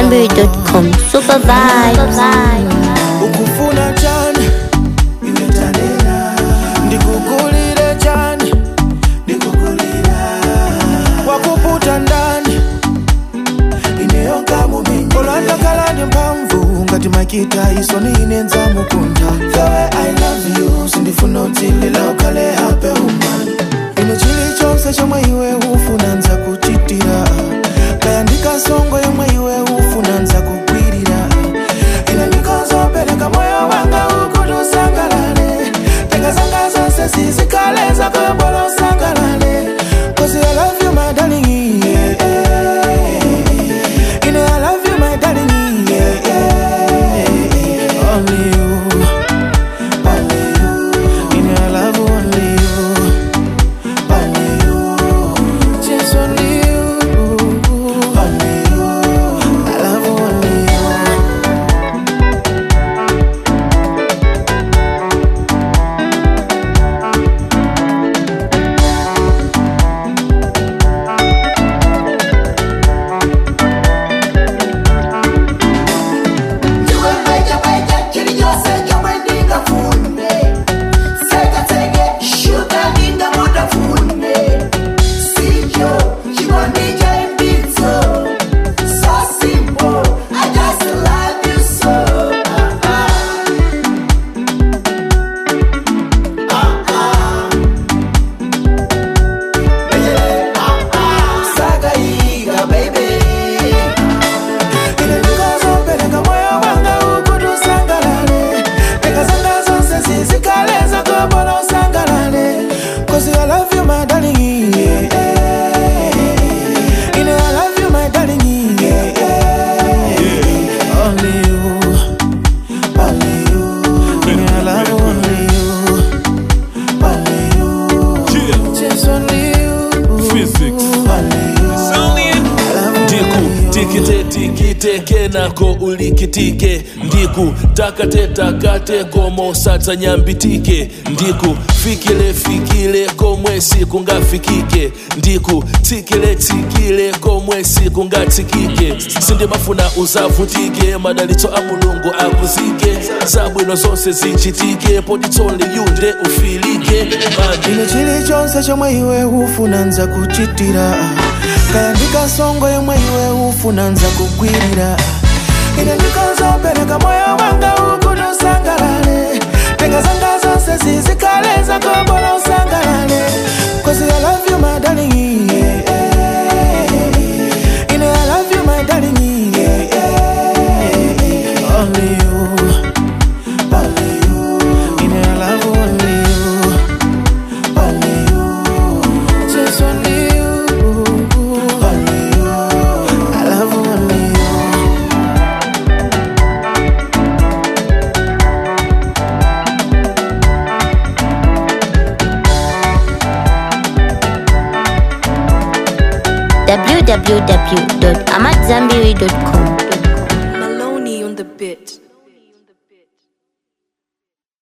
AmadZanbury.com. Super vibes. ukufuna chani ndikukulire chani wakuputa ndani olandakalani mphamvu ngati makita isoni inenza mukuntha the way i love you sindifuna utsilila ukhale hape umani ine chilichonse chomwe iwe ufuna nza kuchitira kaya ndikasongo yomwe iwe ufuna nza kugwirira ine ndikozopereka moyo wanga ukuti usangalale tenga zanga zonse zizikhale zakoyobola usangalale cause i love you my darling yeah, yeah. You know I love you, my darling. Yeah, yeah. Only you, only you. You know I love you, only you, only you. Just only you, only you. I love you, only you. Ine ndikozopereka moyo wanga ukuti usangalale tenga zanga zonse zizikhale zakoyobola usangalale cause i love you my darling yeah, yeah. Ine i love you my darling yeah, yeah. only you only you Ine i love you only you only you just only you Physics. only you I love you ndiku only you. tikite tikiteke nako ulikitike ndiku takate takate komo satsa nyambitike ndiku fikile fikile komwe sikungafikike ndiku tsikile tsikile komwe sikungatsikike sindimafuna uzavutike madalitso a mulungu akuzike zabwino zonse zichitike poditsonli yunde ufilike mandi ine chilichonse chomwe iwe ufuna nza kuchitira kaya ndikasongo yomwe iwe ufuna nza kugwirira ine ndikozopereka moyo wanga ukuti usangalale tenga zanga zonse zizikhale zakoyobola usangalale cause i love you my darling yeah, yeah. ine i love you my darling yeah, yeah. only you only you ine i love you only you only you, just only you, only you. I love you, only you. www.amadzanbury.com.